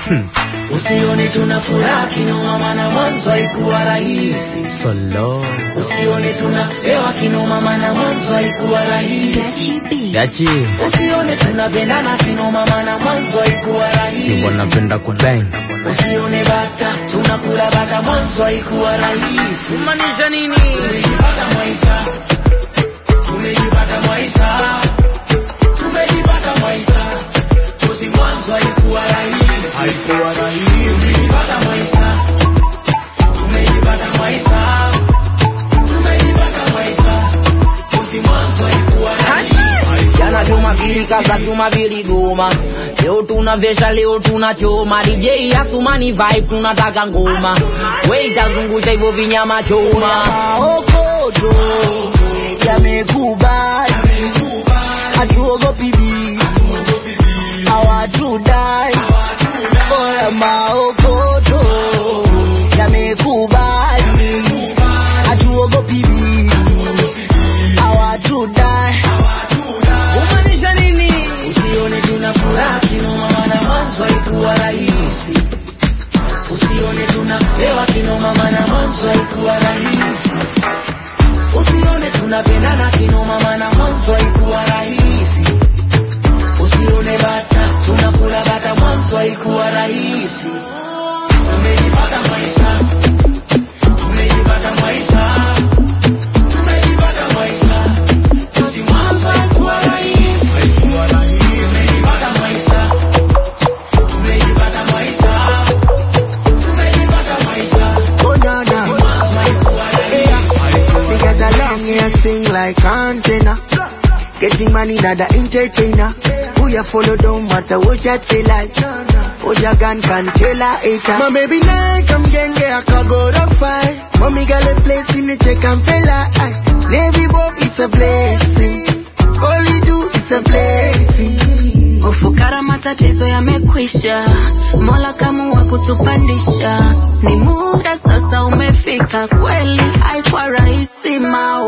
Usione tuna furaha kinoma, maana mwanzo haikuwa rahisi. Solo Usione tuna hewa kinoma, maana mwanzo haikuwa rahisi. Gachi Usione tunapendana kinoma, maana mwanzo haikuwa rahisi. Simbo napenda kubang Usione bata tunakula bata, mwanzo haikuwa rahisi. Maanisha nini? Tumejipata Mwaisa, tumejipata Mwaisa, tumejipata Mwaisa, kozi mwanzo haikuwa rahisi, haikuwa rahisi. Tumejipata Mwaisa, tumejipata Mwaisa, tumejipata Mwaisa, kozi mwanzo haikuwa rahisi. Jana Jumapili kaza Jumapili goma, leo tunavesha, leo tunachoma. DJ Asumani vibe tunataka ngoma, we itazungusha hivyo vinyama choma. Maokoto yamekubali, hatuogopi bibi, hawatudai. Oya, maokoto yamekubali, hatuogopi bibi, hawatudai. Umaanisha nini? Usione tuna furaha kinoma, maana mwanzo haikuwa rahisi. Usione tuna hewa kinoma, maana mwanzo haikuwa rahisi. Usione tunapendana kinoma, maana mwanzo haikuwa rahisi. Usione bata tunakula bata, mwanzo haikuwa rahisi. Tumejipata Mwaisa, tumejipata Mwaisa, tumejipata Mwaisa, kozi mwanzo haikuwa rahisi. Tumejipata Mwaisa, tumejipata Mwaisa, tumejipata Mwaisa, Oh no kozi no, mwanzo haikuwa rahisi. they got a long ass thing like antenna. Getting money not the entertainer. Who you follow don't matter what you feel like. Oh your gun can tell her hater. My baby now come genge akago to fight. Mommy got a place in the check and fella. Aye. Navy Bob is a blessing. All you do is a blessing. Ufukara matatizo yamekwisha, Mola kamua kutupandisha. Ni muda sasa umefika, kweli haikuwa rahisi mao